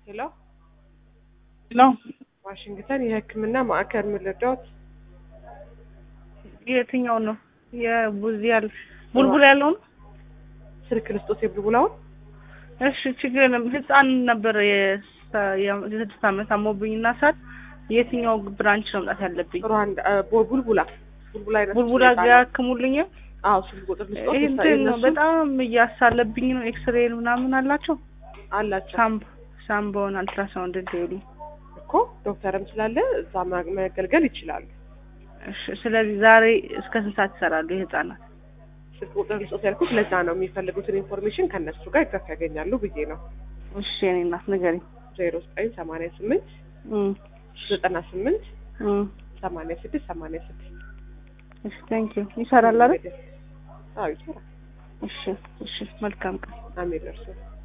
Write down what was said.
ሄሎ ሄሎ ዋሽንግተን የሕክምና ማዕከል ምን ልርዳዎት? የትኛው ነው? የቡዝ ያል ቡልቡል ያለውን ስልክ ልስጦት የቡልቡላውን እሺ፣ ችግር የለም። ህፃን ነበር የሳ- የስድስት ዓመት አሞብኝና ሳት የትኛው ብራንች ነው መምጣት ያለብኝ? ሩዋንዳ አ፣ ቦ- ቡልቡላ ቡልቡላ አይነት ቡልቡላ ሁኔታ ነው። ያክሙልኝ። አዎ ስልክ ቁጥር ልስጦት ይህ የሳ- እንትን ነው የእነሱ በጣም እያሳለብኝ ነው። ኤክስሬ ምናምን አላቸው። አላቸው ሳምብ ሳምባውን አልትራሳውንድ እንዲሉ እኮ ዶክተርም ስላለ እዛ ማ- መገልገል ይችላሉ። እሺ። ስለዚህ ዛሬ እስከ ስንት ሰዓት ይሰራሉ የህፃናት? ስልክ ቁጥር ልስጦት ያልኩት ለዛ ነው። የሚፈልጉትን ኢንፎርሜሽን ከእነሱ ጋር ይገፍ ያገኛሉ ብዬ ነው። እሺ የኔ እናት ንገሪኝ። ዜሮ ዘጠኝ ሰማንያ ስምንት እም ዘጠና ስምንት እም ሰማንያ ስድስት ሰማንያ ስድስት እሺ ቴንክ ዩ ይሰራል አይደል? አዎ ይሰራል። እሺ እሺ መልካም ቀን። አሜን እርሱ